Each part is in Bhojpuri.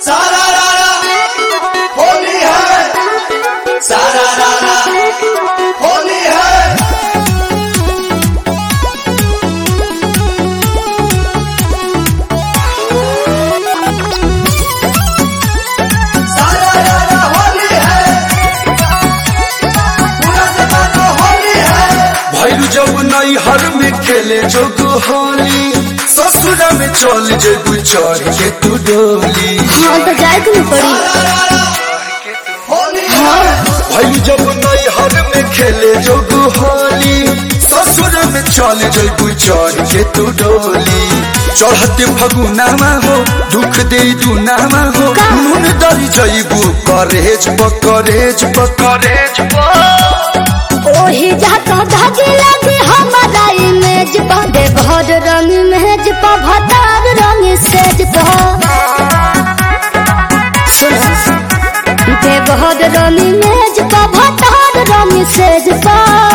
सारा रारा होली है सारा रारा होली है सारा रारा होली है पूरा जमाना होली है भैरू जब नई हर में खेले जोग होली ससुर में चल जेबू चढ़ के तू डोली हाँ तो जाए के नहीं पड़ी सारा रारा होली है भैरू जब नई हर में खेले जोग होली ससुर में चल जेबू चढ़ के तू डोली चढ़ते फगुनामा हो दुख दे दुनामा हो का? नून दरी जईबू करेज पकरेज पकरेज ओही जाता धागे लगे हमारा इमेज पा दे भर रंग मेज पा भतार रंग सेज पा सुनो दे भर रंग मेज पा भतार रंग सेज पा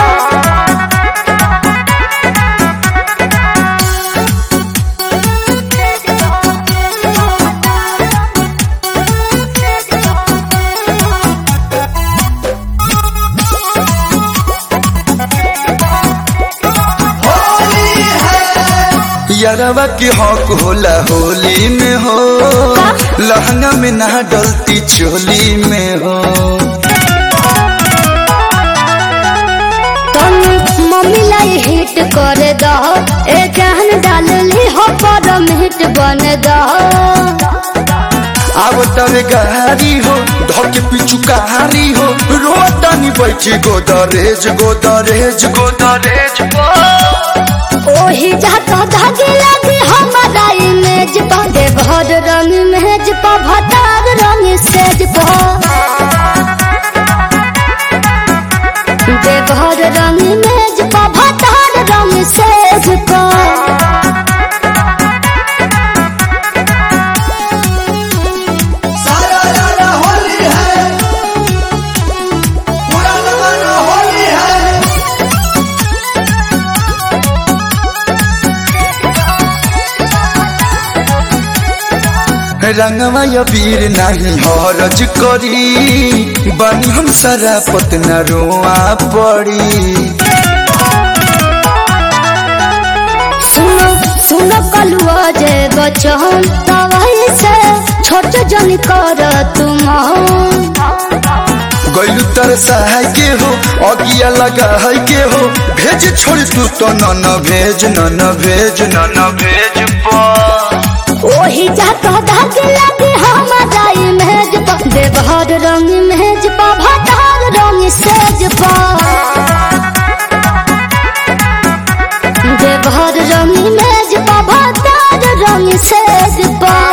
होली है यारवा के हक होला होली में हो लहंगा में ना डलती चोली में हो तुम मम्मी लाई हिट कर दो ए जान डाल ली हो पर हिट बन दो अब तवे गारी हो धके पिचु कहारी हो रोतानी बैठी गोदरेज गोदरेज गोदरेज ओही जाता धागे लगे हमारा इमेज पा दे भर रंग मेज पा भतार रंग सेज पा दे भर रंग मेज पा भतार रंग सेज पा सारा रारा होली है पूरा जमाना होली है रंगवा या वीर नहीं हरज करी बनी हम सारा पतना रोआ पड़ी सुनो सुनो कलुआ जे बचन तवाई से छोट जन कर तुम गैलू तर सहाय के हो अगिया लगा है के हो भेज छोड़ तू तो न न भेज न न भेज न न भेज पा ओही जाता धागे लगे हमारा इमेज पा देवहर रंग मेज पा भतार रंग सेज पा देवहर रंग मेज पा भतार रंग सेज पा